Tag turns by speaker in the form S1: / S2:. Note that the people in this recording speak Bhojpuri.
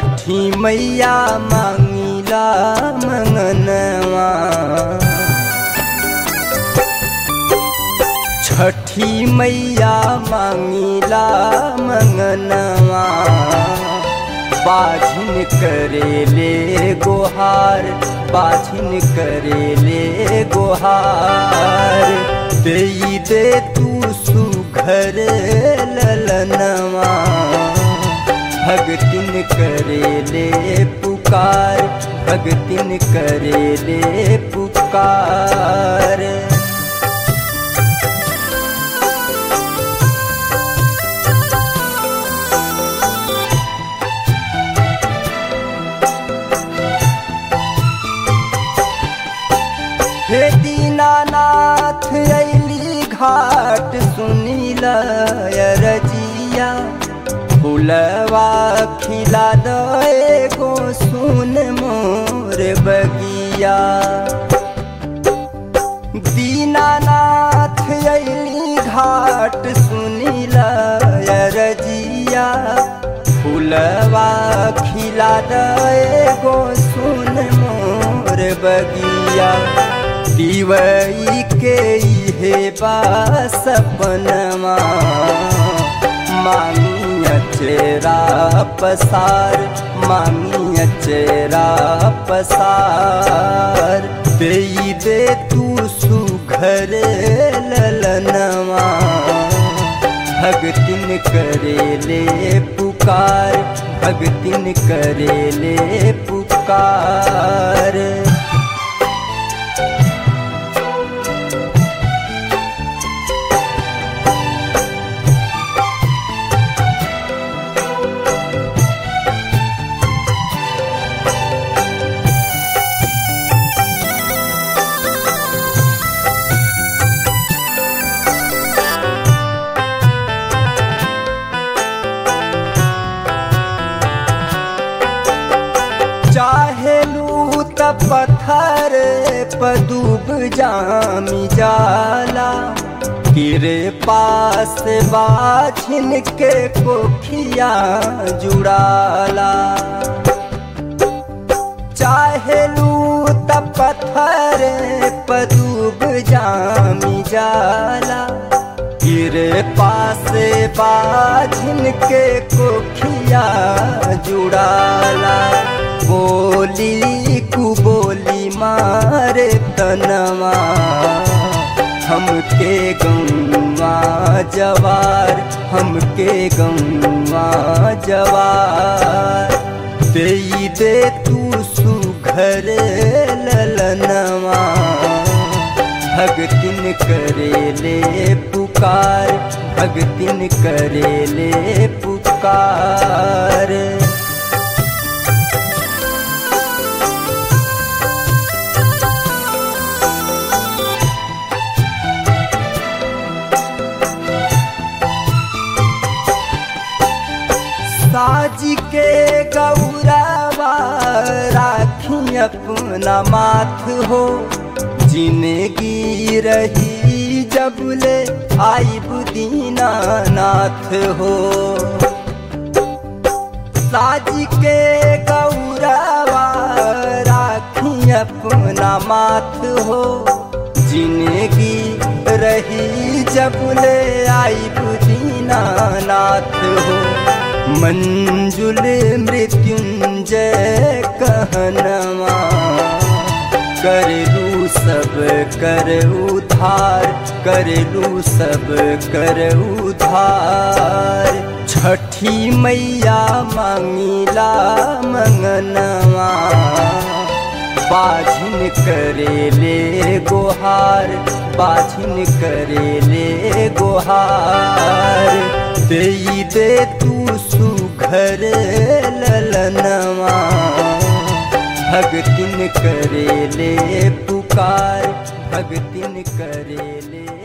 S1: छठी मैया मांगिला मंगनवा छठी मैया मांगिला मंगनवा बाझिन करेले गोहार बाझिन करेले गोहार दे दे तू सुघर ललनवा भगतिन करेले पुकार भगतिन करेले पुकार हे दीनानाथ अली घाट सुनील रजिया फुलवा खिला दे गो सुन मोर बगिया दीनानाथ अली घाट सुनील रजिया फुलवा खिला दे गो सुन मोर बगिया दिवई के हे बा सपनमा मांगिया चेरा पसार मांगिया चेरा पसार दे दे तू सुघर ललनवा भगतिन करेले पुकार भगतिन करेले पुकार चाहे लूत पत्थर पदूब जामी जाला तेरे पास बाझिन के कोखिया जुड़ाला चाहे लूत पत्थर पदूब जामी जाला तेरे पास बाझिन के कोखिया जुड़ाला बोली कु बोली मारे तनवा हमके गौवा जवार हमके गौवा जवार दे दे तू सुघर ललनवा भगतिन करेले पुकार भगतिन करेले पुकार साज के गौरवा राखी अपना माथ हो जिंदगी रही जब ले आई बुदीना नाथ हो साज के गौरवा राखी अपना माथ हो जिंदगी रही जब ले आई बुदीना नाथ हो मंजुल मृत्युंजय कहनवा करलू सब कर उधार करलू सब कर उधार छठी मैया मांगिला मंगनवा बाझिन करेले गोहार बाझिन करेले गोहार दे दे तू सुघर ललनवा भगतिन करेले पुकार भगतिन करेले